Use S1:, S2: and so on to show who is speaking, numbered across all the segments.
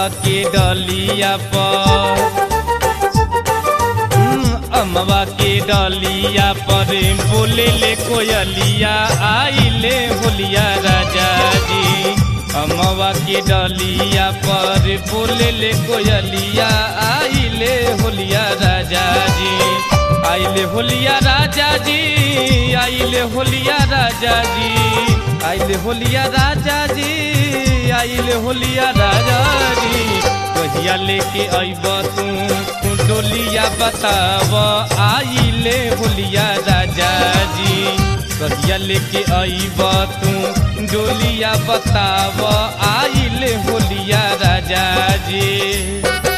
S1: अमवा के डलिया पर हम्म, अमवा के डलिया पर बोले ले कोयलिया आइले होलिया राजा जी अमवा के डलिया पर बोले ले कोयलिया आइले होलिया राजा जी आइले होलिया राजा जी आइले होलिया राजा जी आइले होलिया राजा जी आइले होलिया राजा जी कहिया लेके अइब तू डोलिया बताब आइले होलिया राजा जी कहिया लेके अइब तू डोलिया बताब आइले होलिया राजा जी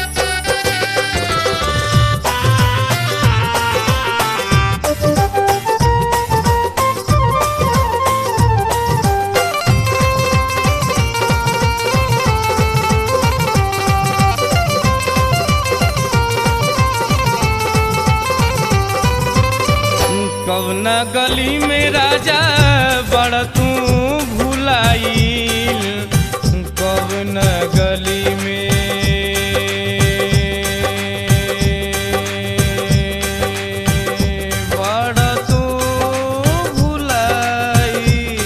S1: कवना गली में राजा बड़ तू भुलाइल कवना गली में बड़ तू भुलाइल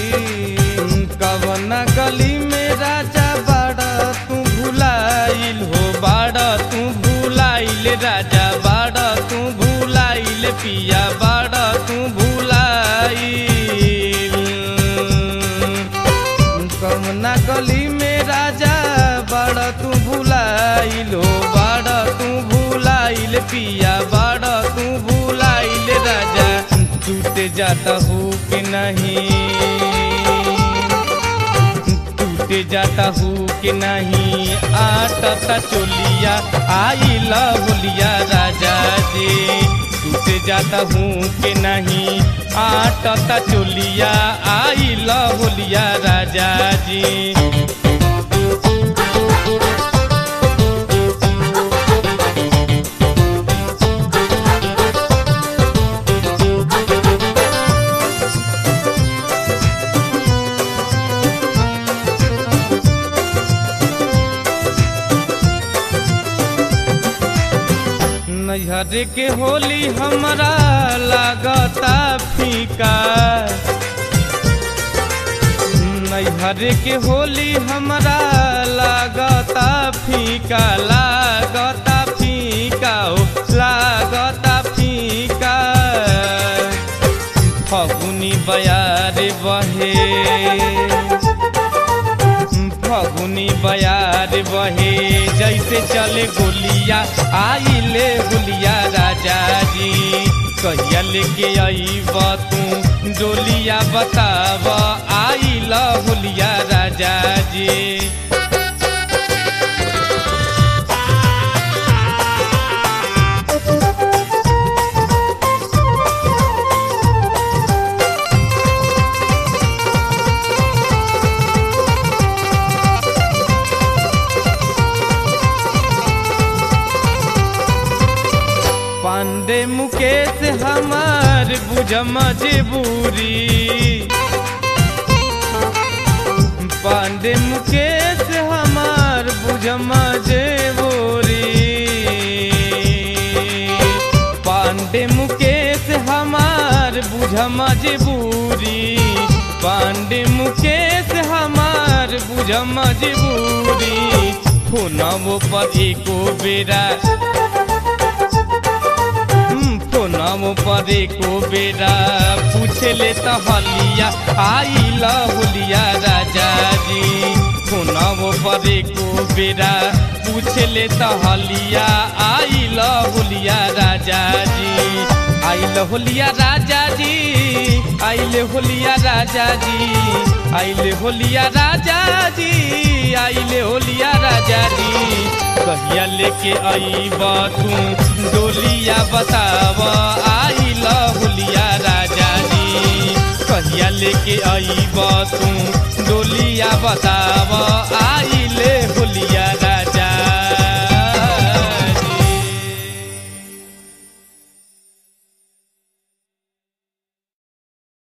S1: कवना गली में राजा बड़ तू भुलाइल हो बड़ तू भुलाइल राजा बड़ तू भुलाइल पिया बड़ तू भुलाइल कमना गली में राजा बड़ तू भुलाइल हो बड़ तू भुलाइल पिया बड़ तू भुलाइल राजा टूटे जाता हो कि नहीं टूटे जाता हूँ कि नहीं आटता चोलिया आई होलिया राजा जी टूटे जाता हूँ कि नहीं आटता चोलिया आई होलिया राजा जी नैहर के होली हमरा लागता फीका नैहर के होली हमरा लागता फीका लागता फीका हो लागता फीका फगुनी बयार बहे फगुनी बयार बहे जैसे चले गोलिया आइले गोलिया राजा जी कहिया लेके अइब तू डोलिया बताब आइल होलिया राजा जी पांडे मुकेश हमार बुझ मजबूरी पांडे मुकेश हमार बुझ मजबूरी पांडे मुकेश हमार बुझ मजबूरी पांडे मुकेश हमार बुझ मजबूरी फोनवो पर एको बेरा नाम परे को बेरा पूछे ले तो हलिया आइल होलिया राजा जी नाम परे को बेरा पूछे ले तो हलिया आइल होलिया राजा जी आइल होलिया राजा जी आइल होलिया राजा जी आइल होलिया राजा जी आइल होलिया राजा जी कहिया लेके अइब तू डोलिया बताब आइल होलिया राजा जी कहिया लेके अइब तू डोलिया बताब